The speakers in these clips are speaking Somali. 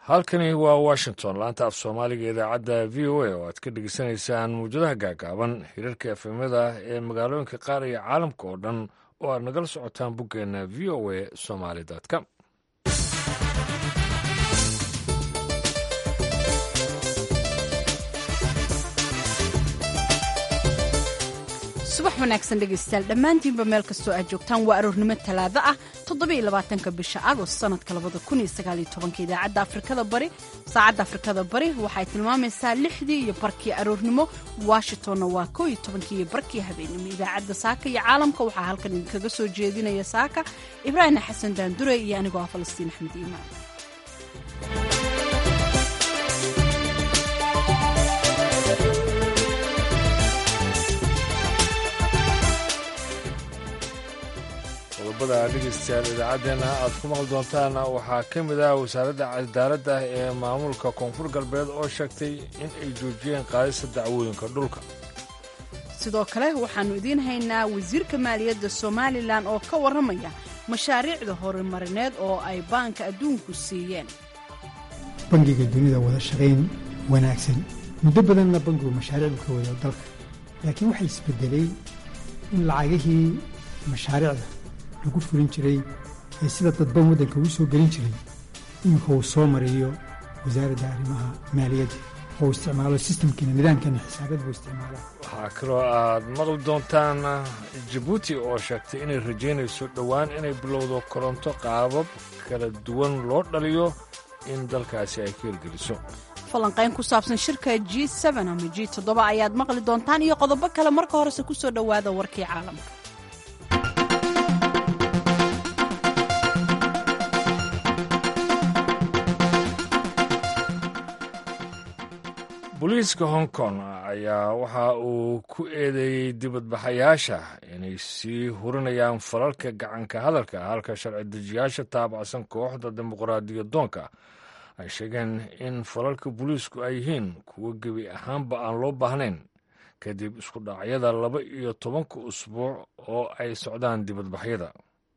halkani waa washington laanta af soomaaliga idaacadda v o a oo aad ka dhegeysanaysaan muwjadaha gaagaaban hirarka efemada ee magaalooyinka qaar iyo caalamka oo dhan oo aad nagala socotaan boggeenna v o a somaly com subax wanaagsan dhegaystayaal dhammaantiinba meel kastoo aad joogtaan waa aroornimo talaado ah toddobaiylabaatanka bisha agost sanadka labada kun iyo sagaaliyo tobanka idaacadda afrikada bari saacadda afrikada bari waxay tilmaamaysaa lixdii iyo barkii aroornimo washingtonna waa koo iyo tobankii iyo barkii habeenimo idaacadda saaka iyo caalamka waxaa halkan idinkaga soo jeedinaya saaka ibraahim xasan daandure iyo anigoo ah falastiin axmed iimaan qodobada dhegeystayaal idaacaddeenna aad ku maqli doontaan waxaa ka mid ah wasaaradda cadaaladda ee maamulka koonfur galbeed oo sheegtay in ay joojiyeen qaadista dacwooyinka dhulka sidoo kale waxaannu idiin haynaa wasiirka maaliyadda somalilan oo ka warramaya mashaariicda horumarineed oo ay baanka adduunku siiyeen bangiga dunida wada shaqayn wanaagsan muddo badanna bangigu mashaariicdu ka wado dalka laakiin waxaa isbedelay in lacagihii mashaariicda lagu fulin jiray ee sida dadban waddanka uu soo gelin jiray iminka uu soo mariyo wasaaradda arrimaha maaliyadda oo isticmaalo sistamkiina nidaamkeena xisaabeed buu isticmaala waxaa kaloo aad maqli doontaan jabuuti oo sheegtay inay rajaynayso dhowaan inay bilowdo koronto qaabab kala duwan loo dhaliyo in dalkaasi ay ka hirgeliso falanqayn ku saabsan shirka g ama g ayaad maqli doontaan iyo qodobo kale marka horese ku soo dhowaada warkii caalamka booliiska hong kong ayaa waxa uu ku eedeeyey dibadbaxayaasha inay sii hurinayaan falalka gacanka hadalka halka sharci dejiyaasha taabacsan kooxda dimuqraadiyadoonka ay sheegeen in falalka booliisku ay yihiin kuwo gebi ahaanba aan loo baahnayn kadib isku dhacyada laba iyo tobanka usbuuc oo ay socdaan dibadbaxyada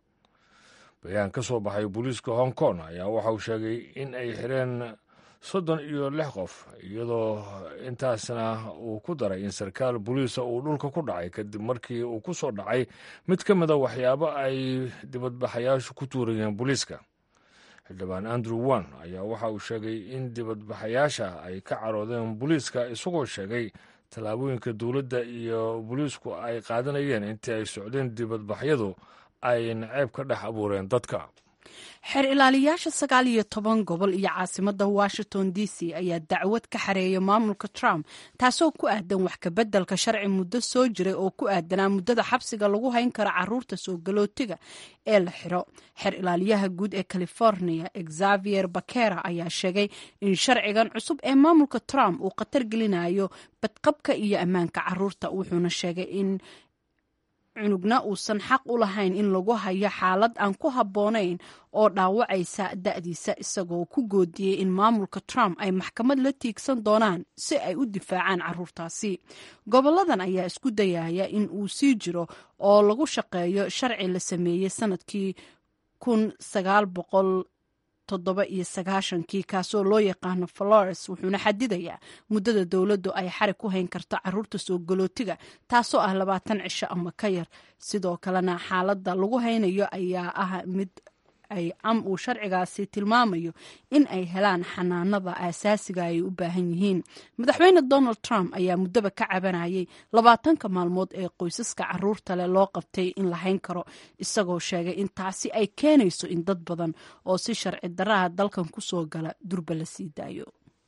bayaan ka soo baxay booliiska hong kong ayaa waxa uu sheegay in ay xireen soddon iyo lix qof iyadoo intaasna uu ku daray in sarkaal boliisa uu dhulka ku dhacay kadib markii uu ku soo dhacay mid ka mida waxyaabo ay dibadbaxayaashu ku tuurayeen booliiska xildhibaan andrew wan ayaa waxa uu sheegay in dibadbaxayaasha ay ka caroodeen booliiska isagoo sheegay tallaabooyinka dowladda iyo booliisku ay qaadanayeen intii ay socdeen dibadbaxyadu ay naceeb ka dhex abuureen dadka xeer ilaaliyaasha sagaal iyo toban gobol iyo caasimadda washington d c ayaa dacwad ka xareeya maamulka trump taasoo ku aadan wax kabeddelka sharci muddo soo jiray oo ku aadanaa muddada xabsiga lagu hayn karo caruurta soo galootiga ee la xiro xeer ilaaliyaha guud ee california xavier bakera ayaa sheegay in sharcigan cusub ee maamulka trump uu khatar gelinayo badqabka iyo ammaanka caruurta wuxuuna sheegay in cunugna uusan xaq u lahayn in lagu hayo xaalad aan ku habboonayn oo dhaawacaysa da'diisa isagoo ku goodiyey in maamulka trump ay maxkamad la tiigsan doonaan si ay u difaacaan caruurtaasi goboladan ayaa isku dayaya in uu sii jiro oo lagu shaqeeyo sharci la sameeyey sanadkii kun sagaal boqol toddoba iyo sagaashankii kaasoo loo yaqaano flores wuxuuna xadidayaa muddada dowladdu ay xarig ku hayn karto caruurta soo galootiga taasoo ah labaatan cisho ama ka yar sidoo kalena xaaladda lagu haynayo ayaa ah mid ay am uu sharcigaasi tilmaamayo in ay helaan xanaanada aasaasiga ay u baahan yihiin madaxweyne donald trump ayaa muddaba ka cabanayay labaatanka maalmood ee qoysaska caruurta leh loo qabtay in la hayn karo isagoo sheegay in taasi ay keenayso in dad badan oo si sharci daraha dalkan ku soo gala durba la sii daayo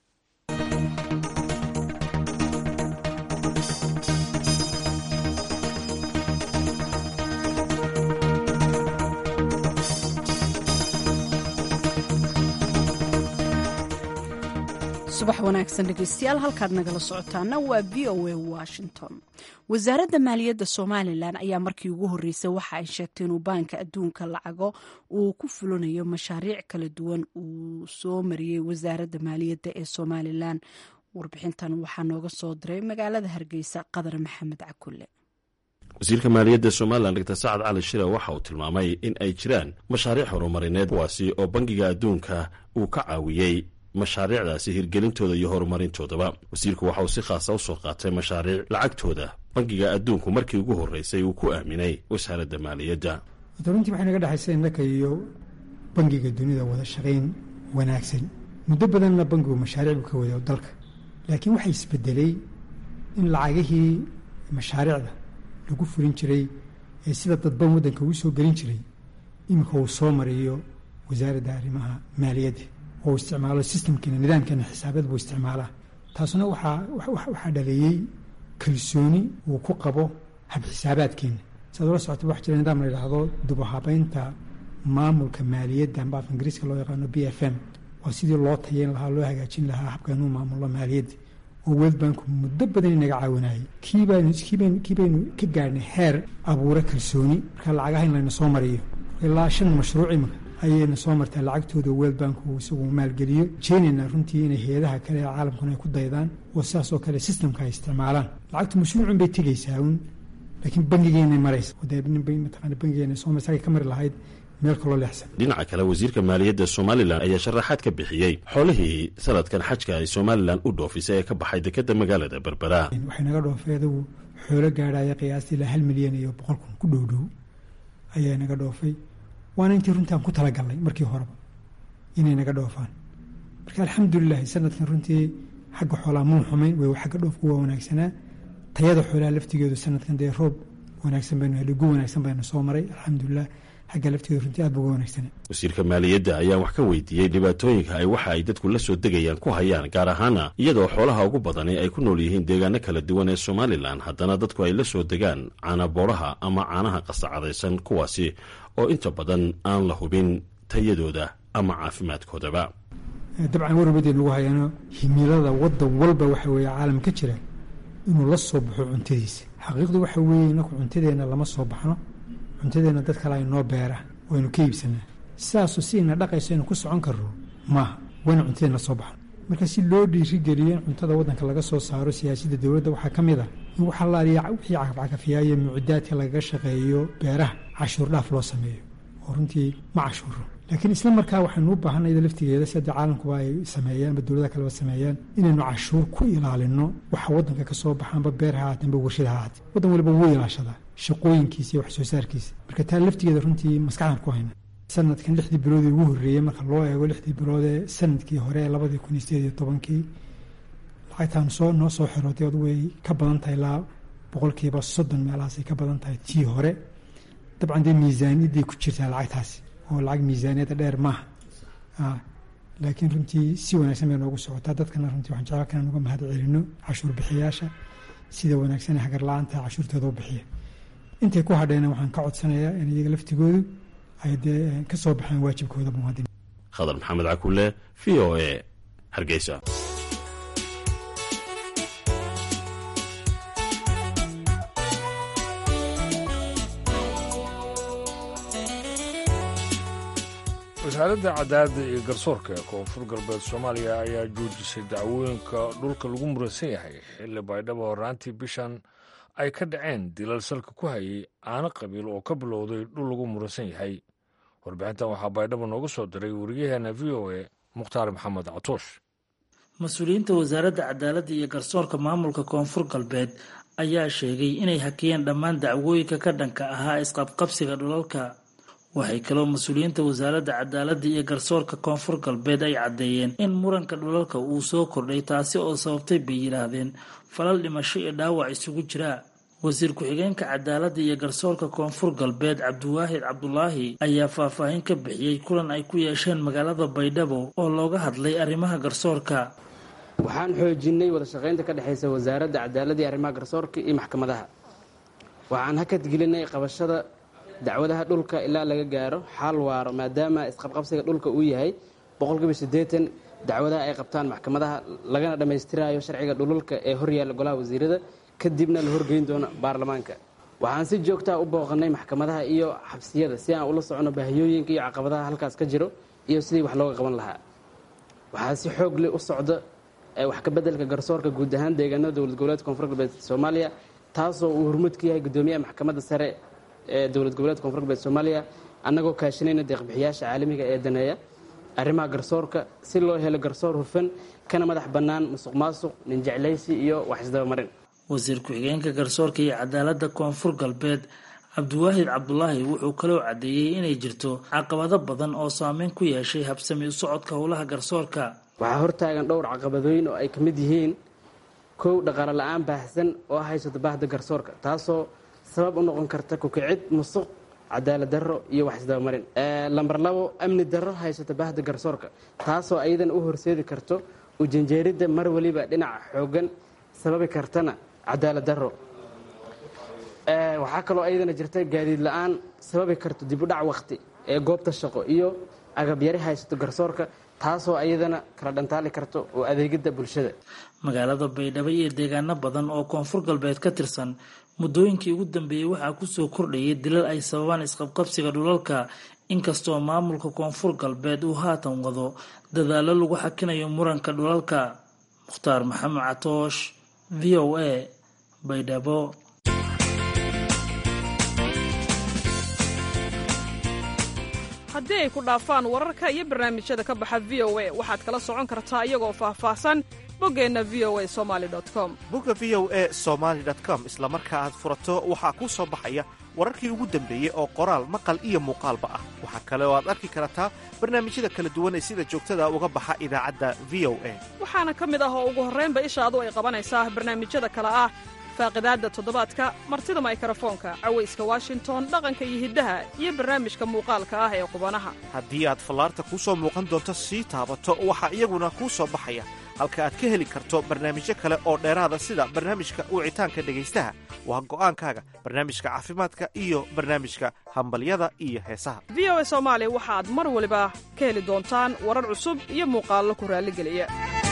subax wanaagsan dhegeystayaal halkaad nagala socotaana waa v o a washington wasaaradda maaliyadda somalilan ayaa markii ugu horreysay waxa ay sheegtay inuu baanka adduunka lacago uu ku fulinayo mashaariic kala duwan uu soo mariyey wasaaradda maaliyadda ee somalilan warbixintan waxaa nooga soo diray magaalada hargeysa qadar maxamed cakulle wasiirka maaliyadda somalilan dr sacad cali shire waxa uu tilmaamay in ay jiraan mashaariic horumarineed kuwaasi oo bangiga adduunka uu ka caawiyey mashaariicdaasi hirgelintooda iyo horumarintoodaba wasiirku waxa uu si khaasa usoo qaatay mashaariic lacagtooda bangiga adduunku markii ugu horreysay uu ku aaminay wasaaradda maaliyadda runtii waxay naga dhexaysa innaka iyo bangiga dunida wada shaqayn wanaagsan muddo badanna bangigu mashaariic buu ka wada dalka laakiin waxaa isbedelay in lacagihii mashaariicda lagu fulin jiray ee sida dadban waddanka uu soo gelin jiray iminka uu soo mariyo wasaaradda arrimaha maaliyadda oo isticmaalo sistamkeena nidaamkeena xisaabeed buu isticmaalaa taasuna waxaa waxaa dhaleeyey kalsooni uu ku qabo habxisaabaadkeena siaad ula socota waxa jira nidaam la yidhaahdo dubahabaynta maamulka maaliyadda amba af ingiriiska loo yaqaano b f m waa sidii loo tayeyn lahaa loo hagaajin lahaa habkaanuu maamullo maaliyadda oo world banku muddo badan inaga caawinayay kii baynu kii baynu ka gaadhnay heer abuure kalsooni marka lacagaha in layna soo mariyo ilaa shan mashruuc imika ayayna soo martaa lacagtooda world banku isagu maalgeliyo jeenayna runtii inay hay-adaha kale ee caalamkuna ay ku daydaan oo sidaas oo kale sistamka ay isticmaalaan lacagtu mashruucun bay tegaysaa uun laakiin bangigeena maraysa oo dee mataqaana bangigeena soo marsa ka mari lahayd meel kaloo leexsan dhinaca kale wasiirka maaliyadda somalilan ayaa sharaxaad ka bixiyey xoolihii sanadkan xajka ay somalilan u dhoofisay ee ka baxay dekadda magaalada berbera waxay naga dhoofay adugu xoolo gaadhaya qiyaastii ilaa hal milyan iyo boqol kun ku dhow dhow ayaa naga dhoofay waana intii runtii aan ku talagalnay markii horeba inay naga dhoofaan marka alxamdulilahi sanadkan runtii xagga xoolaa muu xumayn way xagga dhoofku waa wanaagsanaa tayada xoolaha laftigeedu sanadkan dee roob wanaagsan baynu helay gu wanaagsan baynu soo maray alxamdulilah xagga laftigeedu runtii aad bu uga wanaagsanaa wasiirka maaliyadda ayaa wax ka weydiiyey dhibaatooyinka ay waxa ay dadku la soo degayaan ku hayaan gaar ahaana iyadoo xoolaha ugu badani ay ku nool yihiin deegaano kala duwan ee somalilan haddana dadku ay la soo degaan caanabooraha ama caanaha qasacadaysan kuwaasi oo inta badan aan la hubin tayadooda ama caafimaadkoodaba dabcan warbadeed lagu hayaano himilada waddan walba waxa weeye caalam ka jira inuu la soo baxo cuntadiisa xaqiiqdu waxa weeye inaku cuntadeenna lama soo baxno cuntadeenna dad kale aynoo beera waynu ka iibsanaa sidaasu si ina dhaqayso aynu ku socon karno maaha wayna cuntadeenna soo baxno marka si loo dhiirigeliyo in cuntada waddanka laga soo saaro siyaasadda dowladda waxaa ka mid ah in waxa laaliya wixii cagafcagafyaayo mucdaadka lagaga shaqeeyo beeraha cashuur dhaaf loo sameeyo oo runtii ma cashuuro laakiin isla markaa waxaynu u baahanayda laftigeeda sida caalamkuba ay sameeyaan ama dowladaha kaleba sameeyaan inaynu cashuur ku ilaalino waxa waddanka ka soo baxaanba beer ha haatanba warshad ha haate waddan waliba wuu ilaashadaa shaqooyinkiisa iyo wax soo saarkiisa marka taa laftigeeda runtii maskaxdan ku hayna sanadkan lixdii biloodii ugu horreeyey marka loo eego lixdii bilood ee sanadkii hore ee labadii kun iyo sideed iyo tobankii lacagtaan soo noo soo xirooday od way ka badan tahay ilaa boqolkiiba soddon meelahaasay ka badan tahay tii hore dabcan dee miisaaniyadday ku jirtaa lacagtaasi oo lacag miisaaniyadda dheer maaha laakiin runtii si wanaagsan bay noogu socotaa dadkana runtii waxaan jeclaa kanaan uga mahad celino cashuur bixiyaasha sida wanaagsan ee hagar la-aanta cashuurtooda u bixiya intay ku hadheena waxaan ka codsanayaa in iyaga laftigoodu ay dee ka soo baxeen waajibkooda muwaadin khadar maxamed cakulle v o e hargeysa wasaaradda cadaaladda iyo garsoorka ee koonfur galbeed soomaaliya ayaa joojisay dacwooyinka dhulka lagu muransan yahay xilli baydhabo horraantii bishan ay ka dhaceen dilal salka ku hayay aano qabiil oo ka bilowday dhul lagu muransan yahay warbixintan waxaa baydhabo nooga soo diray wariyaheena v o e mukhtaar maxamed catoosh mas-uuliyiinta wasaaradda cadaaladda iyo garsoorka maamulka koonfur galbeed ayaa sheegay inay hakiyeen dhammaan dacwooyinka ka dhanka ahaa isqabqabsiga dhulalka waxay kaloo mas-uuliyiinta wasaaradda cadaaladda iyo garsoorka koonfur galbeed ay caddeeyeen in muranka dhulalka uu soo kordhay taasi oo sababtay bay yidhaahdeen falal dhimasho iyo dhaawac isugu jira wasiir ku-xigeenka cadaaladda iyo garsoorka koonfur galbeed cabdiwaahid cabdulaahi ayaa faahfaahin ka bixiyey kulan ay ku yeesheen magaalada baydhabo oo looga hadlay arrimaha garsoorka waxaan xoojinay wada shaqaynta ka dhexaysa wasaaradda cadaaladda iyo arrimaha garsoorka iyo maxkamadaha waxaan hakadgelinay qabashada dacwadaha dhulka ilaa laga gaaro xaal waaro maadaama isqabqabsiga dhulka uu yahay boqolkiiba siddeetan dacwadaha ay qabtaan maxkamadaha lagana dhammaystiraayo sharciga dhululka ee horyaalla golaha wasiirada kadibna la horgeyn doono baarlamaanka waxaan si joogtaa u booqanay maxkamadaha iyo xabsiyada si aan ula socono baahiyooyinka iyo caqabadaha halkaas ka jiro iyo sidii wax looga qaban lahaa waxaa si xoog leh u socda wax ka beddelka garsoorka guud ahaan deegaanada dowlad goboleedka koonfur galbeed soomaaliya taasoo uu hormuud ka yahay guddoomiyaha maxkamadda sare ee dowlad goboleedka koonfur galbeed soomaaliya annagoo kaashanayna deeqbixiyaasha caalamiga ee daneeya arrimaha garsoorka si loo helo garsoor hufan kana madax bannaan musuq maasuq ninjeclaysi iyo wax isdabamarin wasiir ku-xigeenka garsoorka iyo cadaaladda koonfur galbeed cabdiwaahid cabdulaahi wuxuu kaloo caddeeyey inay jirto caqabado badan oo saameyn ku yeeshay habsami u socodka howlaha garsoorka waxaa hortaagan dhowr caqabadooyin oo ay ka mid yihiin kow dhaqaalo la-aan baahsan oo haysato baahda garsoorka taasoo sabab u noqon karta kukicid musuq cadaalad darro iyo wax isdabamarin lambar labo amni darro haysato baahda garsoorka taasoo ayadana u horseedi karto ujanjeeridda mar weliba dhinaca xoogan sababi kartana cadaalad darro waxaa kaloo ayadana jirta gaadiid la-aan sababi karto dib u dhac waqti ee goobta shaqo iyo agabyari haysato garsoorka taasoo ayadana kala dhantaali karto oo adeegidda bulshada magaalada baydhabo iyo deegaano badan oo koonfur galbeed ka tirsan muddooyinkii ugu dambeeyey waxaa kusoo kordhayay dilal ay sababaan isqabqabsiga dhulalka inkastoo maamulka koonfur galbeed uu haatan wado dadaallo lagu xakinayo muranka dhulalka mukhtaar maxamed catoosh v o a baydhabo haddii ay ku dhaafaan wararka iyo barnaamijyada ka baxa v o a waxaad kala socon kartaa iyagoo faahfaahsan boggeenna v o a somali com bogga v o a somaali com isla marka aad furato waxaa kuu soo baxaya wararkii ugu dambeeyey oo qoraal maqal iyo muuqaalba ah waxaa kale oo aad arki kartaa barnaamijyada kala duwan ee sida joogtada uga baxa idaacadda v o a waxaana ka mid ah oo ugu horraynba ishaadu ay qabanaysaa barnaamijyada kale ah faaqidaadda toddobaadka martida maykarafoonka cawayska washington dhaqanka iyo hiddaha iyo barnaamijka muuqaalka ah ee qubanaha haddii aad fallaarta kuu soo muuqan doonto sii taabato waxaa iyaguna kuu soo baxaya halka aad ka heli karto barnaamijyo kale oo dheeraada sida barnaamijka wicitaanka dhegaystaha waa go'aankaaga barnaamijka caafimaadka iyo barnaamijka hambalyada iyo heesaha v o a soomaali waxaad mar waliba ka heli doontaan warar cusub iyo muuqaallo ku raalligeliya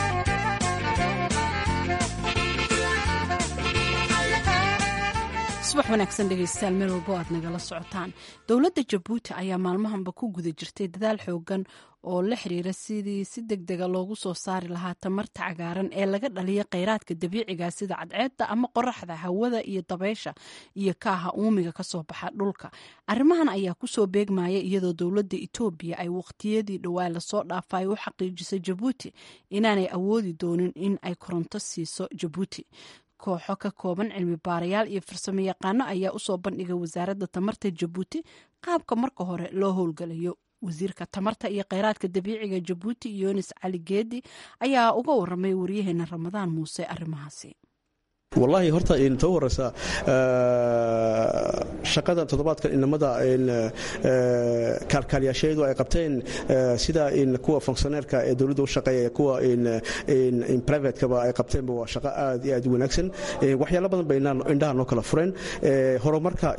subax wanaagsan dhegaystayaal meel walbo aad nagala socotaan dowladda jabuuti ayaa maalmahanba ku guda jirtay dadaal xoogan oo la xiriira sidii si deg dega loogu soo saari lahaa tamarta cagaaran ee laga dhaliya kheyraadka dabiiciga sida cadceedda ama qoraxda hawada iyo dabeysha iyo kaaha uumiga kasoo baxa dhulka arrimahan ayaa kusoo beegmaya iyadoo dowladda etoobiya ay waqtiyadii dhowaa lasoo dhaafay u xaqiijisay jabuuti inaanay awoodi doonin in ay koronto siiso jabuuti kooxo ka kooban cilmi baarayaal iyo farsamo yaqaano ayaa usoo bandhigay wasaaradda tamarta jabuuti qaabka marka hore loo howlgalayo wasiirka tamarta iyo kheyraadka dabiiciga jabuuti yunis cali geedi ayaa uga waramay waryaheena ramadaan muuse arrimahaasi wallaahi horta ta u horeysa shaqada toddobaadkan inamada kaalkaalyaasheedu ay qabteen sida kuwa fonksioneerka ee dowladda u shaqeeya kuwa privatekaba ay qabteenba waa shaqo aad iyo aad u wanaagsan waxyaalo badan bay indhaha noo kala fureen horumarka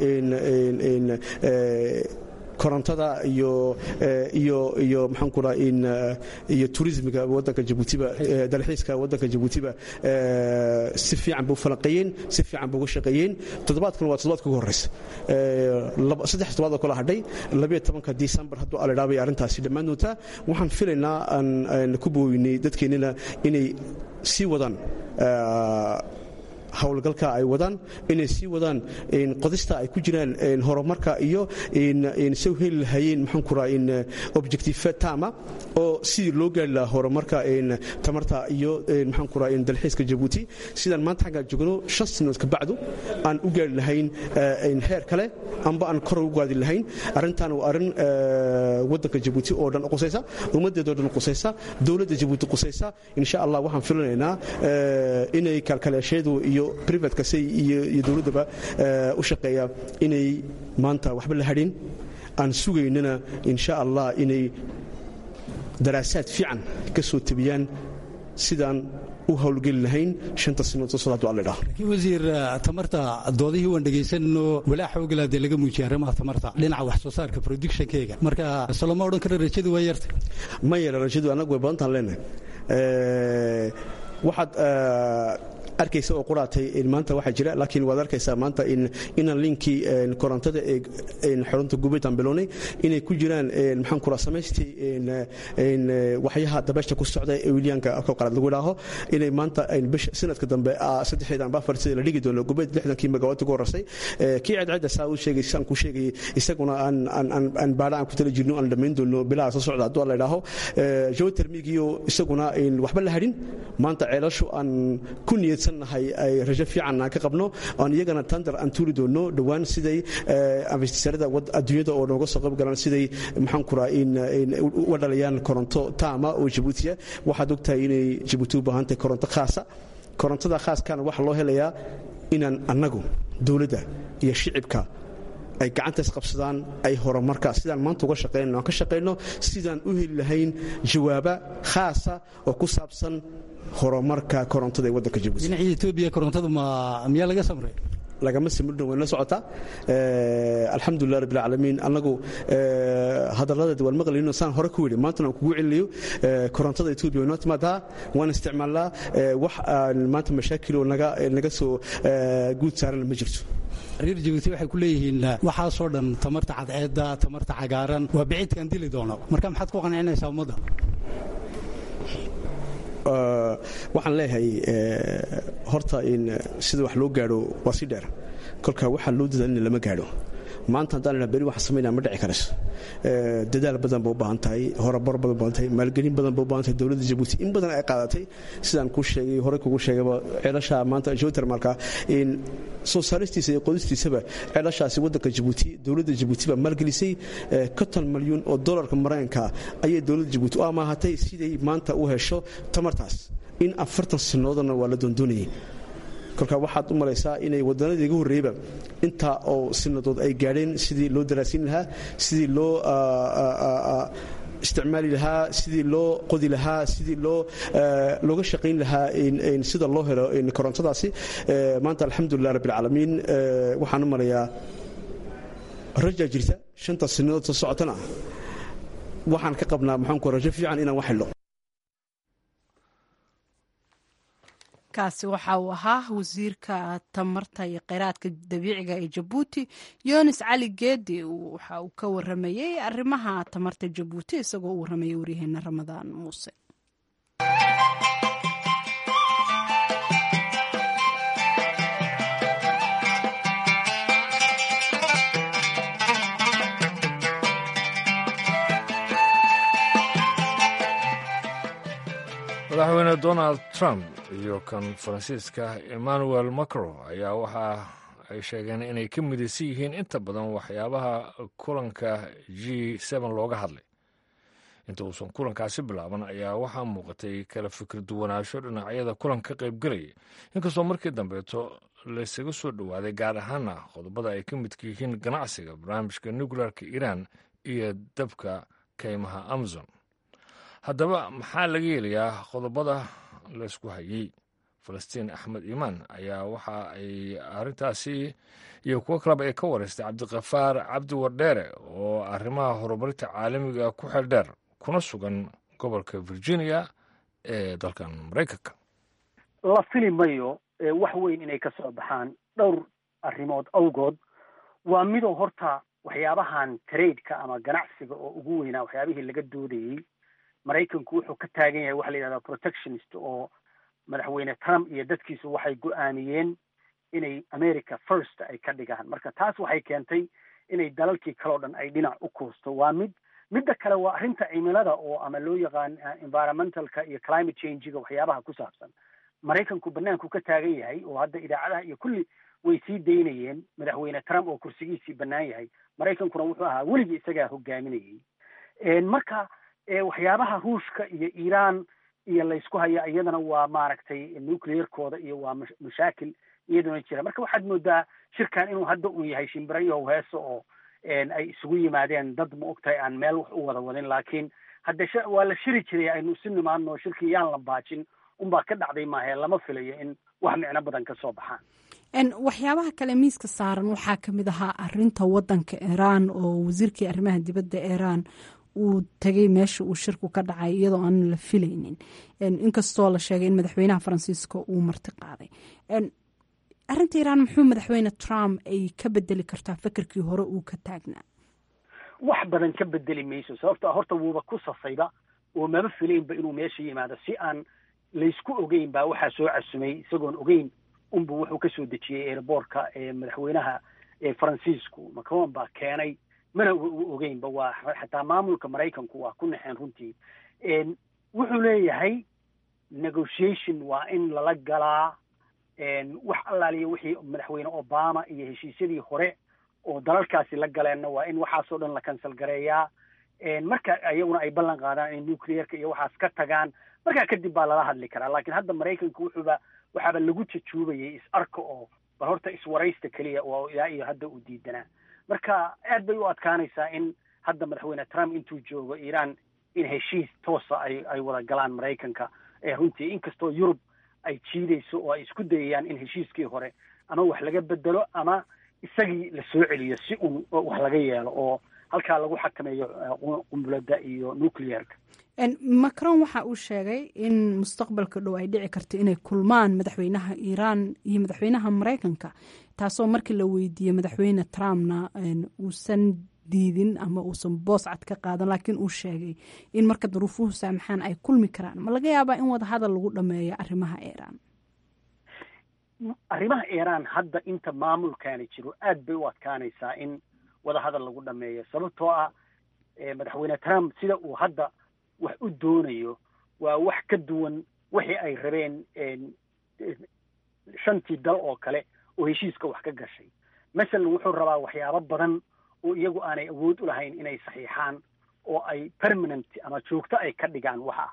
korontada iyo iyo iyo maxaan ku iyo turismiga wadanka jabuutiba dalxiiska wadanka jabuutiba si fiican buu falanqeeyeen si fiican buu uga shaqeeyeen toddobaadkan waa toddobaadka ugu horreysa saddex toddobaad oo kala hadhay labayo tobanka disembar hadduu alidhaa bay arrintaasi dhammaan doontaa waxaan filaynaa aan ku booweynay dadkeennina inay sii wadaan howlgalka ay wadaan inay sii wadaan qodista ay ku jiraan horumarka iyo say heli lahayeen maxaan ku raha objective tama oo sidii loo gaari lahaa horumarka tamarta iyo maxaan ku raha dalxiiska jabuuti sidaan maanta xaggaa joogno shan sinood ka bacdu aan u gaari lahayn heer kale amba aan kor u gaadi lahayn arrintan waa arrin waddanka jabuuti oo dhan qusaysa ummaddeedoo dhan qusaysa dowladda jabuuti qusaysa insha allah waxaan filanaynaa inay kaalkaleesheedu iyo privatka say iyo dowladdaba u shaqeeya inay maanta waxba la hadhin aan sugaynana insha allah inay daraasaad fiican ka soo tabiyaan sidaan u howlgeli lahayn shanta sinood soo socda alla dhaho laakiin wasiir tamarta doodihii waan dhegaysanno walaa xoogala dee laga muujiyay arrimaha tamarta dhinaca wax soo saarka productionkeega marka soloma odhan kara rajadu waa yarta ma yara rajadu annagu way badantaan leenahay waxaad arkaysa oo quraatay maanta waxaa jira laakiin waad arkaysaa maanta inaan linkii korontada ee xarunta gubeydaan bilownay inay ku jiraan maxaan kuraa samaystii waxyaha dabeesha ku socda ee wilyaanka afka qalaad lagu idhaaho inay maanta bisha sanadka dambe saddexdeeda amba afar sida la dhigi doono gubeyd lixdankii megawatt ugu horreysay kii cadcadda saa uu sheegay saan ku sheegayay isaguna aan aan baadha aan ku tala jirno aan dhammayn doono bilaha soo socda hadduu la idhaaho geotermigiyo isaguna waxba la hadhin maanta ceelashu aan ku niyadsannahay ay rajo fiican aan ka qabno aan iyagana tandar aan tuuri doono dhowaan siday investisarada adduunyada oo nooga soo qayb galaan siday maxaan kuraa in uga dhalayaan koronto taama oo jabuutiya waxaad ogtahay inay jabuuti u baahan tahay koronto khaasa korontada khaaskana waxaa loo helayaa inaan annagu dowladda iyo shicibka ay gacantaas qabsadaan ay horumarka sidaan maanta uga shaqaynano aan ka shaqayno sidaan u heli lahayn jawaaba khaasa oo ku saabsan horumarka korontada ee waddanka jabuuti dhinacii etoobiya korontada ma miyaa laga samray lagama samrino wayna socotaa alxamdulilah rabbi alcaalamiin annagu hadaladeed waan maqlayno saan hore ku yidhi maantana aan kugu celinayo korontada etoobiya waynoo timaadaa waan isticmaalnaa wax maanta mashaakiloo naga naga soo guud saarana ma jirto reer jabuuti waxay ku leeyihiin waxaasoo dhan tamarta cadceedda tamarta cagaaran waa biciidkaan dili doono marka maxaad ku qancinaysaa ummadda waxaan leeyahay horta in sida wax loo gaadho waa si dheer kolka waxaa loo dadaalina lama gaadho maanta haddaan idhaa beri waxaan samaynaa ma dhici karas dadaal badan ba u baahan tahay horabar badan baahan tahay maalgelin badan ba u baahan tahay dowladda jabuuti in badan ay qaadatay sidaan kuu sheegay horey kugu sheegayba ceelasha maanta geotermalka in soo saaristiisa iyo qodistiisaba ceelashaasi waddanka jabuuti dowladda jabuuti baa maalgelisay konton malyuun oo dollarka maraykanka ayay dowladda jabuuti u amaahatay siday maanta u hesho tamartaas in afartan sannadoodana waa la doondoonayay kolka waxaad u malaysaa inay wadanadii iga horreeyba intaa oo sinadood ay gaadheen sidii loo daraasiin lahaa sidii loo isticmaali lahaa sidii loo qodi lahaa sidii loo looga shaqayn lahaa sida loo helo korontadaasi maanta alxamdulilah rabbilcaalamiin waxaan u malayaa rajaa jirta shanta sinadood soo socotana waxaan ka qabnaa maxaanku rajo fiican inaan wax helno kaasi waxa uu ahaa wasiirka tamarta iyo kheyraadka dabiiciga ee jabuuti yunis cali geedi waxa uu ka waramayey arrimaha tamarta jabuuti isagoo u waramayay waryaheena ramadaan muuse madaxweyne donald trump iyo kan faransiiska emmanuel macron ayaa waxa ay sheegeen inay ka midaysan yihiin inta badan waxyaabaha kulanka g n looga hadlay inta uusan kulankaasi bilaaban ayaa waxaa muuqatay kala fikir duwanaansho dhinacyada kulan ka qaybgelaya inkastoo markii dambeeto laysaga soo dhowaaday gaar ahaana qodobada ay ka midka yihiin ganacsiga barnaamijka nuclearka iiraan iyo dabka kaymaha amazon haddaba maxaa laga yeelayaa qodobada laysku hayey falastiin axmed iimaan ayaa waxa ay arrintaasi iyo kuwo kaleba ay ka wareystay cabdikafaar cabdi wardheere oo arrimaha horumarinta caalamiga ku xeeldheer kuna sugan gobolka virginia ee dalkan maraykanka la fili mayo wax weyn inay ka soo baxaan dhowr arrimood awgood waa midoo horta waxyaabahan tradeka ama ganacsiga oo ugu weynaa waxyaabihii laga doodayey maraykanku wuxuu ka taagan yahay waxa la yidhahdaa protectionist oo madaxweyne trump iyo dadkiisu waxay go-aamiyeen inay america first ay ka dhigaan marka taas waxay keentay inay dalalkii kaleo dhan ay dhinac u kuusto waa mid midda kale waa arrinta cimilada oo ama loo yaqaan environmentalka iyo climate changiga waxyaabaha ku saabsan maraykanku banaanku ka taagan yahay oo hadda idaacadaha iyo kulli way sii daynayeen madaxweyne trump oo kursigiisii bannaan yahay maraykankuna wuxuu ahaa weligii isagaa hogaaminayay marka waxyaabaha ruushka iyo iiraan iyo laysku haya iyadana waa maaragtay nuclearkooda iyo waa mashaakil iyaduna jira marka waxaad moodaa shirkan inuu hadda un yahay shimbirayo heeso oo ay isugu yimaadeen dad ma ogtahay aan meel wax u wada wadin laakiin hadde waa la shiri jiray aynu isu nimaadno shirkii yaan la baajin unbaa ka dhacday maahe lama filayo in wax micno badan ka soo baxaan waxyaabaha kale miiska saaran waxaa ka mid ahaa arinta wadanka iiraan oo wasiirkii arrimaha dibadda iiraan uu tegay meesha uu shirku ka dhacay iyadoo aan la filaynin inkastoo la sheegay in madaxweynaha faransiiska uu marti qaaday arinta iiraan muxuu madaxweyne trump ay ka bedeli kartaa fikirkii hore uu ka taagnaa wax badan ka bedeli mayso sababto horta wuuba ku safayba oo maba filaynba inuu meesha yimaado si aan laysku ogeyn baa waxaa soo casumay isagoon ogeyn unbu wuxuu kasoo dejiyey airboortka madaxweynaha faransiisku macron baa keenay mana u ogeynba waa xataa maamulka maraykanku waa ku naxeen runtii wuxuu leeyahay negotiation waa in lala galaa wax allaaliya wixii madaxweyne obama iyo heshiisyadii hore oo dalalkaasi la galeenna waa in waxaasoo dhan la kansal gareeyaa marka iyaguna ay ballan qaadaan inay nuclearka iyo waxaas ka tagaan markaa kadib baa lala hadli karaa laakiin hadda maraykanku wuxuuba waxaaba lagu jajuubayay is arka oo bal horta iswaraysta keliya oo ilaa iyo hadda uu diidanaa marka aad bay u adkaanaysaa in hadda madaxweyne trump intuu joogo iiraan in heshiis toosa ay ay wada galaan maraykanka runtii inkastoo yurub ay jiidayso oo ay isku dayayaan in heshiiskii hore ama wax laga bedelo ama isagii la soo celiyo si un wax laga yeelo oo halkaa lagu xakameeyo qumbuladda iyo nuclearka macron waxa uu sheegay in mustaqbalka dhow ay dhici karto inay kulmaan madaxweynaha iiraan iyo madaxweynaha maraykanka taasoo markii la weydiiyey madaxweyne trumpna uusan diidin ama uusan boos cad ka qaadan laakiin uu sheegay in marka duruufuhu saamaxaan ay kulmi karaan ma laga yaabaa in wadahadal lagu dhameeyo arrimaha iiraan arrimaha iiraan hadda inta maamulkaani jiro aad bay u adkaanaysaa in wadahadal lagu dhameeyo sababtoo ah madaxweyne trump sida uu hadda wax u doonayo waa wax ka duwan wixii ay rabeen shantii dal oo kale oo heshiiska wax ka gashay masalan wuxuu rabaa waxyaabo badan oo iyagu aanay awood u lahayn inay saxiixaan oo ay permanent ama joogto ay ka dhigaan waxa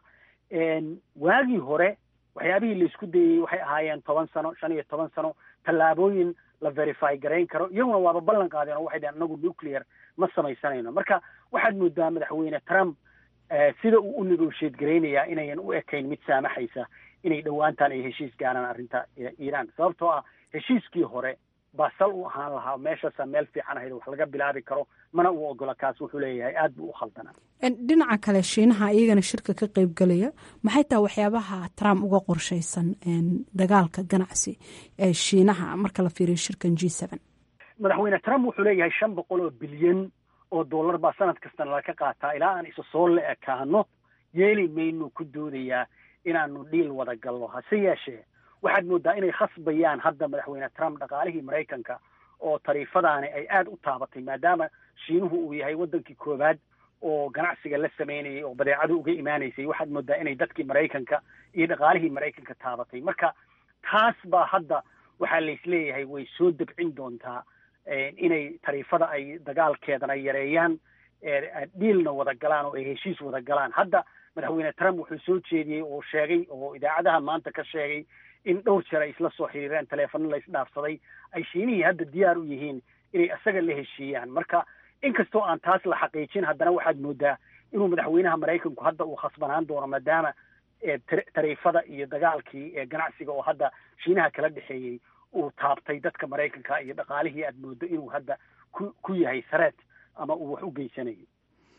waagii hore waxyaabihii laisku dayey waxay ahaayeen toban sano shan iyo toban sano tallaabooyin la verify garayn karo iyaguna waaba ballan qaadeen oo waxay dhaheen anagu nuclear ma samaysanayno marka waxaad moodaa madaxweyne trump sida uu u negotiate garaynayaa inayan u ekayn mid saamaxaysa inay dhowaantaan ay heshiis gaaraan arrinta iiraan sababtoo ah heshiiskii hore baa sal u ahaan lahaa meeshaasaa meel fiican ahayd wax laga bilaabi karo mana uu ogola kaas wuxuu leeyahay aad buu u khaldanaa dhinaca kale shiinaha iyagana shirka ka qayb galaya maxay tahay waxyaabaha trump uga qorshaysan dagaalka ganacsi ee shiinaha marka la fiiriyo shirkan g seven madaxweyne trump wuxuu leeyahay shan boqol oo bilyan oo dollar baa sanad kastana laga qaataa ilaa aan isa soo la ekaano yeeli maynu ku doodayaa inaanu dhiil wada galno hase yeeshee waxaad moodaa inay khasbayaan hadda madaxweyne trump dhaqaalihii maraykanka oo tariifadaani ay aad u taabatay maadaama shiinuhu uu yahay waddankii koowaad oo ganacsiga la sameynayay oo badeecadu uga imaanaysay waxaad moodaa inay dadkii maraykanka iyo dhaqaalihii maraykanka taabatay marka taas baa hadda waxaa laisleeyahay way soo debcin doontaa inay tariifada ay dagaalkeedana yareeyaan dhiilna wada galaan oo ay heshiis wada galaan hadda madaxweyne trump wuxuu soo jeediyey oo sheegay oo idaacadaha maanta ka sheegay in dhowr jeer ay isla soo xiriireen taleefano la isdhaafsaday ay shiinihii hadda diyaar u yihiin inay isaga la heshiiyaan marka inkastoo aan taas la xaqiijin haddana waxaad moodaa inuu madaxweynaha maraykanku hadda uu khasbanaan doono maadaama tariifada iyo dagaalkii ganacsiga oo hadda shiinaha kala dhexeeyey uu taabtay dadka maraykanka iyo dhaqaalihii aad moodo inuu hadda ku ku yahay sareed ama uu wax u geysanayo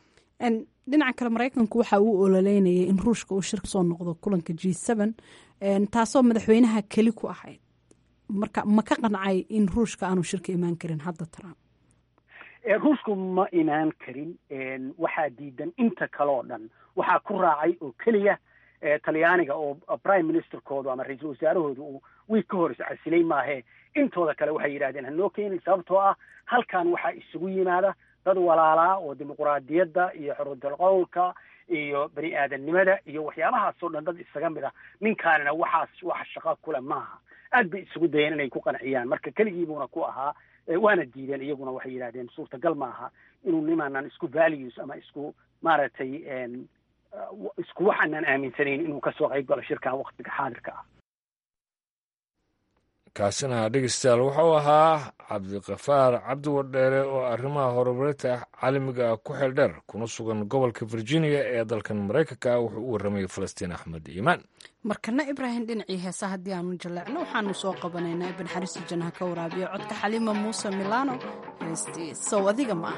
dhinaca kale maraykanku waxa uu ololeynayay in ruushka uu shir kasoo noqdo kulanka g seven taasoo madaxweynaha keli ku ahayd marka ma ka qancay in ruushka aanu shirka imaan karin hadda trump ruushku ma imaan karin waxaa diidan inta kale oo dhan waxaa ku raacay oo keliya talyaaniga oo prime ministerkoodu ama ra-iisul wasaarahoodu uu wiig ka hor iscasilay maahee intooda kale waxay yidhahdeen hanoo keenin sababtoo ah halkan waxaa isugu yimaada dad walaalaa oo dimuquraadiyadda iyo xorudal qowlka iyo bani aadamnimada iyo waxyaabahaasoo dhan dad isaga mid ah ninkaanina waxaas wax shaqo kule maaha aad bay isugu dayeen inay ku qanciyaan marka keligiibuuna ku ahaa waana diideen iyaguna waxay yidhahdeen suurtagal maaha inuu nimaanan isku values ama isku maaragtay isku waxaanan aaminsanayn inuu kasoo qayb galo shirkan waktiga xaadirka ah kaasina dhegeystayaal wuxuu ahaa cabdikafaar cabdi wadheere oo arrimaha horumarinta caalamiga ku xeeldheer kuna sugan gobolka virginia ee dalkan maraykanka wuxuu u warramayay falastiin axmed iimaan markana ibraahim dhinacii heesa haddii aanu jaleecno waxaanu soo qabanaynaa ibn xariisi janha ka waraabiya codka xaliima muuse milano heestii sow adiga ma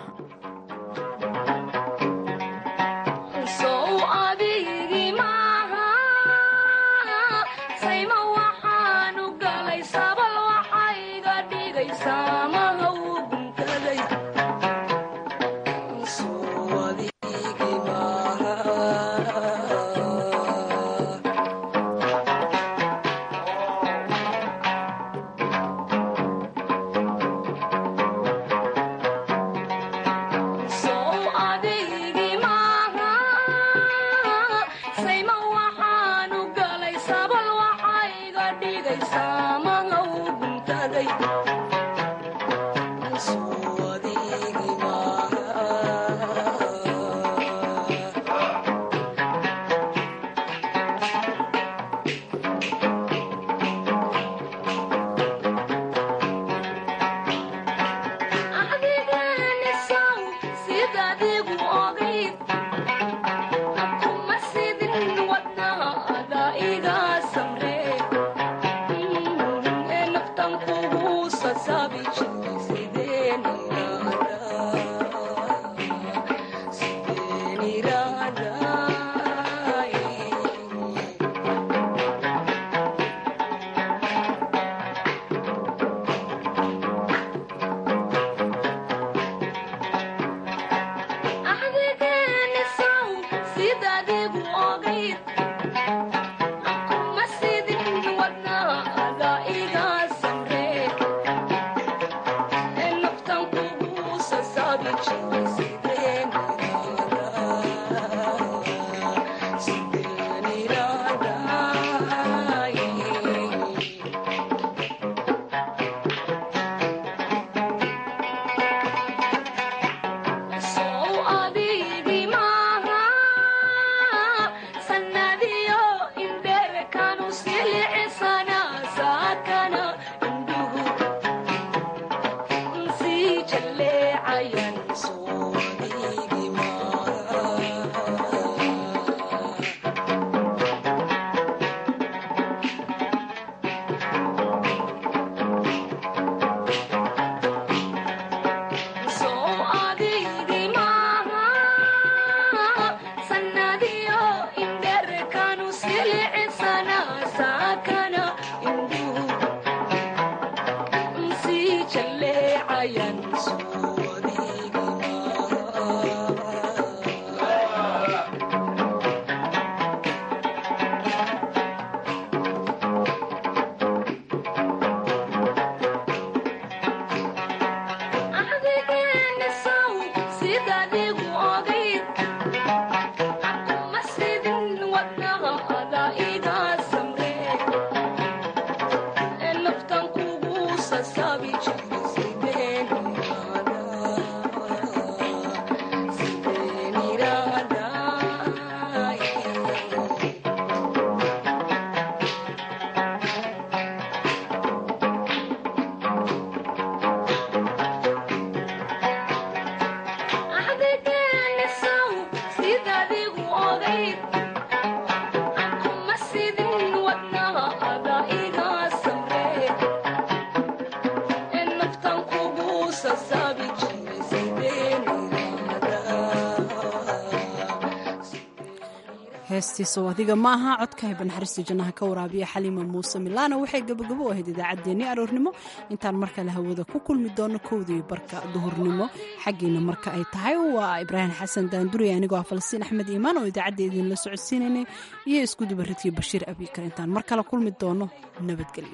heestiisow adiga maaha codka haybanxariista jannaha ka waraabiya xaliima muuse milaano waxay gabagabo u ahayd idaacaddeenii aroornimo intaan mar kale hawada ku kulmi doono kowdii barka duhurnimo xaggiina marka ay tahay waa ibraahim xasan daanduriya anigoo ah falastiin axmed iimaan oo idaacadda idinla socodsiinaynay iyo iskudubaridkii bashiir abiikar intaan mar kale kulmi doono nabadgelyo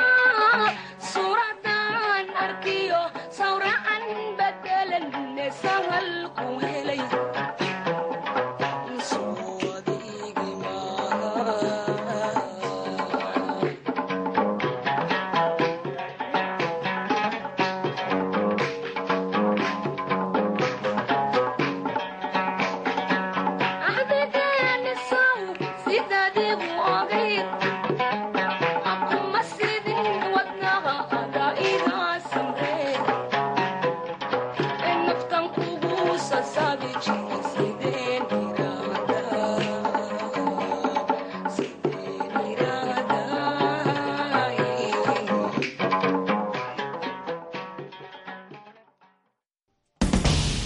Sawracan bedelan